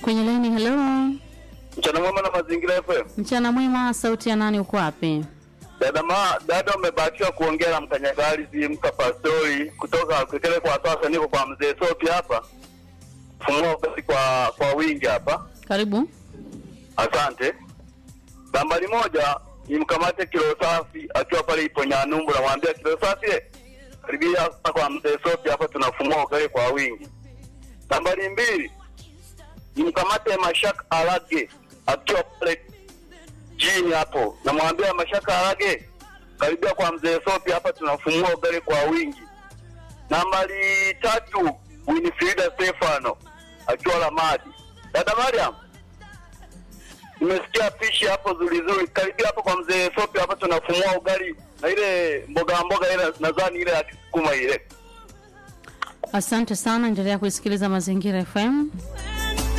kwenye laini. Hello, Mchana mwema na mazingira FM. mchana mwema. Sauti ya nani? Uko wapi? Dada ma, dada umebahatika kuongea na mkanyagalizi mka pastori kutoka Kekele kwa sasa niko kwa mzee Sopi hapa. Fumua basi kwa kwa wingi hapa. Karibu. Asante. Nambari moja ni mkamate kilo safi akiwa pale ipo Nyanumbu na mwambia kilo safi eh, karibia hapa kwa mzee Sopi hapa tunafumua ugali kwa wingi. Nambari mbili ni mkamate Mashaka Alage akiwa pale chini hapo, namwambia Mashaka Alage karibia kwa mzee Sopi hapa tunafumua ugali kwa wingi. Nambari tatu Winifrida Stefano akiwa Lamadi. Dada Mariam, nimesikia pishi hapo zuri zuri, karibia hapo kwa mzee Sopi hapa tunafumua ugali na ile mboga mboga ile nadhani ile ya kisukuma ile. Asante sana, endelea kuisikiliza Mazingira FM.